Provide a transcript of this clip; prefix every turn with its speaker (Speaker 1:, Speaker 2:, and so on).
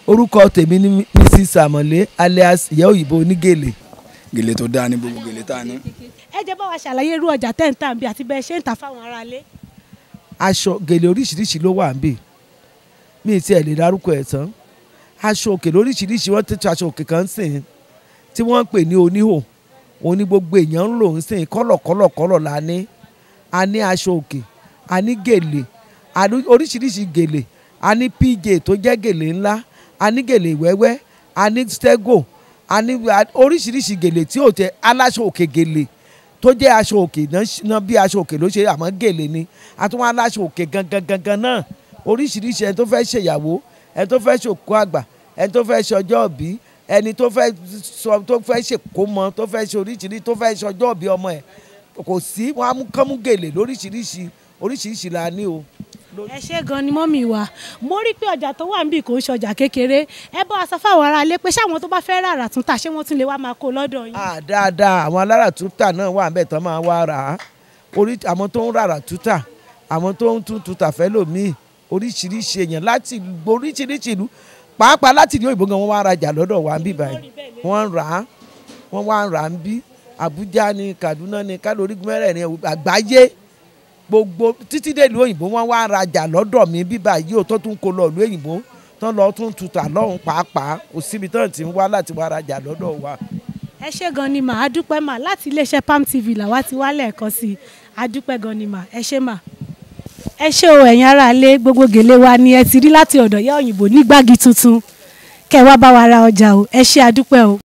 Speaker 1: orúkọ tèmi ni mrs amọ̀lé alias ìyá òyìnbó onígèlè
Speaker 2: gèlè tó dáa ní gbogbo gèlè tá a ní.
Speaker 3: ẹ jẹ́ bá wa ṣàlàyé irú ọjà tẹ́ ń tà ń bí àti bẹ́ẹ̀ ṣe ń tà fáwọn aráalé.
Speaker 1: aṣọ gèlè oríṣiríṣi ló wà ń bì mí ì tiẹ̀ lè dárúkọ ẹ̀ tán aṣọ òkè lóríṣiríṣi wọ́n ti tu aṣọ òkè kan sìn tí wọ́n ń pè ní oníhò òní gbogbo èèyàn ń lò ń sìn kọ́lọ̀ kọ́lọ̀ kọ́lọ̀ la ní a ní aṣọ òkè a ní gèlè a ní oríṣiríṣi gèlè a ní pj tó jẹ́ gèlè ńlá a ní gèlè wẹ́wẹ́ a ní stego a ní oríṣiríṣi gèlè tí ò tẹ aláṣọ òkè gèlè tó jẹ́ aṣọ òkè náà bí aṣọ òkè ló ṣe àmọ́ gèlè ni a tún wá aláṣọ òkè gangan gangan náà oríṣiríṣi ẹni tó fẹ́ ṣèyàwó ẹni tó fẹ́ ṣòkú àgbà ẹni tó fẹ́ ṣọjọ́ òbí ẹni tó fẹ́ sọ tó fẹ́ ṣèkómọ tó fẹ́ ṣe oríṣiríṣi tó fẹ́ ṣọjọ́ òbí ọmọ ẹ̀ kò sí wọn á mú kánmú gèlè lóríṣiríṣi oríṣiríṣi la ní o.
Speaker 3: ẹ ṣe gan ni mọ́mì wa mo rí pé ọjà tó wà níbí kò ń ṣọjà kékeré ẹ bá wa sọ fáwọn aráalé pé ṣáwọn tó bá fẹ́ rà tún tà ṣé wọ́n tún lè wá máa kó lọ́dọ̀ yín.
Speaker 1: ah dáadáa àwọn alára tútà náà wà níbẹ̀ tán máa wá rà á orí àwọn tó ń rárá tútà àwọn tó ń tún tútà fẹ́ lòmíì oríṣiríṣi èèyàn láti oríṣiríṣi ìlú pàápàá láti ìlú òyìnbó gan wọ́n wá rajà lọ́dọ̀ wa ń bí báyìí wọ́n ń rà á wọ́n wá ń rà á ń bí Àbújá ni Kaduna ni kálórí mẹ́rẹ̀ẹ̀rin àgbáyé gbogbo títí dé ìlú òyìnbó wọ́n wá rajà lọ́dọ̀ mi bí báyìí ò tó tún kó lọ ìlú òyìnbó tán lọ tún tutà lọ́hùn pàápàá kò síbi tán ti ń wá láti wá rajà lọ́dọ̀ wa.
Speaker 3: ẹ ṣe gan ni mà á dúpẹ́ mà láti iléeṣẹ́ Palm TV làwa ti wá lẹ́ẹ̀kan sí i á dúpẹ́ gan ni mà ẹ ṣe mà ẹ ṣé o ẹ̀yin aráalé gbogbo gèlè wa ni ẹ ti rí láti ọ̀dọ̀ ìyá òyìnbó ní gbági tuntun kẹ́ ẹ wá bá wa ra ọjà o ẹ ṣé àdúpẹ́ o.